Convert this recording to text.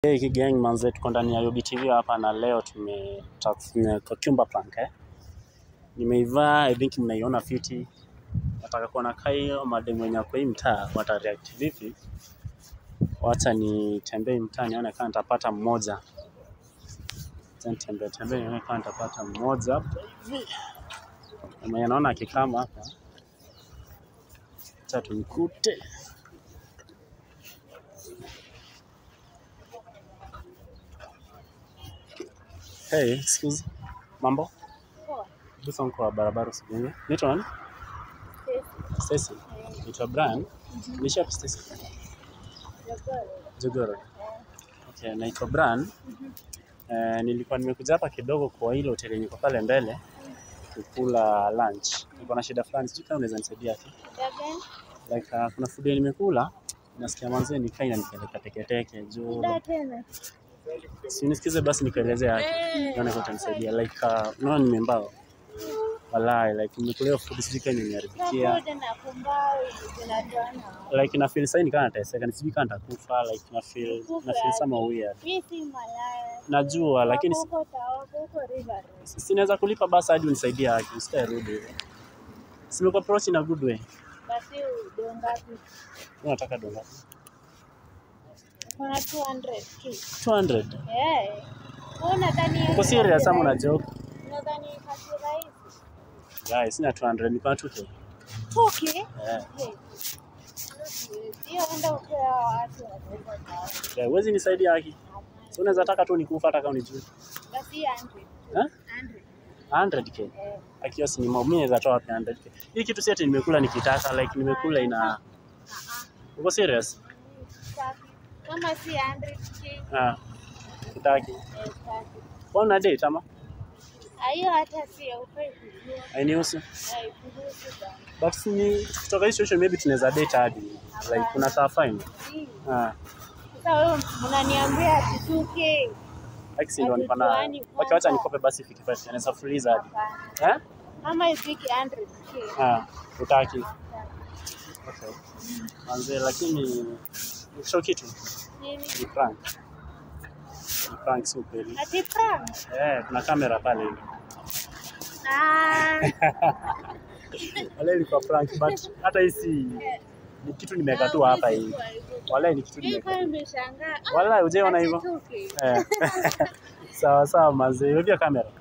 Hey, gang manze, tuko ndani ya Yobi TV hapa na leo tume tumekumba prank eh. Nimeivaa, I think mnaiona fiti. Nataka kuona kaio mademu wenye kwa hii mtaa wata react vipi. Wacha nitembee mtaa nione kama nitapata mmoja. Acha nitembee tembee nione kama nitapata mmoja hapa hivi. Na Mwenye naona akikama hapa. Acha tumkute. Hey, excuse. Mambo? Poa. Busa kwa barabara usigonge. Naitwa nani? Stacy. Naitwa Brian. Nishi hapa Stacy. Jogoro. Okay, naitwa Brian. Eh, nilikuwa nimekuja hapa kidogo kwa ile hoteli yenye iko pale mbele kukula lunch. Niko na shida fulani, sijui kama unaweza nisaidia tu. Like uh, kuna food yenye nimekula nasikia manze nikaa inanipeleka teketeke juu tena. si nisikize basi nikueleze yake naona kwa utanisaidia like uh, unaona nimembao walai like nimekulia food sijui kama imeharibikia Pamoja na kumbao zinatoana. like na feel sasa nikaa nateseka ni sijui kama nitakufa like na feel na feel sama weird Mimi si malaya. najua lakini si- Huko taoko huko river. sinaweza kulipa basi hadi unisaidie yake usikae rudi hivyo simekuwa approach in a good way Basi udongapi? unataka dola Kuna 200 tu. 200 Eh. Wewe unadhani uko serious ama una joke Unadhani kazi rahisi? guys sina 200 niko na 2k Toke. eh Hiyo enda upea watu wa yeah, huwezi nisaidia haki so unaweza taka tu nikufa hata kama unijui Basi 100. eh 100. 100k Eh. akiasi ni mimi naweza toa wapi 100k hii kitu si ati nimekula nikitaka like nimekula ina uko serious Safi. Kama si 100k. ah kitaki Eh, safi. kwa date ama Ah, hiyo hata si ya ufai kujua. hainihusu Haikuhusu bana. but si ni kutoka hii situation maybe tunaweza date hadi like kuna saa fine Si. ah Sasa wewe mnaniambia ati 2k. like si ndo niko na Hatujuani okay wacha kwanza. nikope basi 55 naweza freeze hadi Hapana. eh Kama ifiki 100k. ah utaki okay manze lakini sio kitu Nini? ni prank ni prank si ukweli Ati prank. eh kuna kamera pale hivi Ah. wale ilikuwa prank but hata hii si ni kitu nimeweka tu hapa hivi wala ni kitu Mimi nimeweka kwa nimeshangaa. wala hujaona Ati hivyo 2K. eh sawa sawa manze hiyo kamera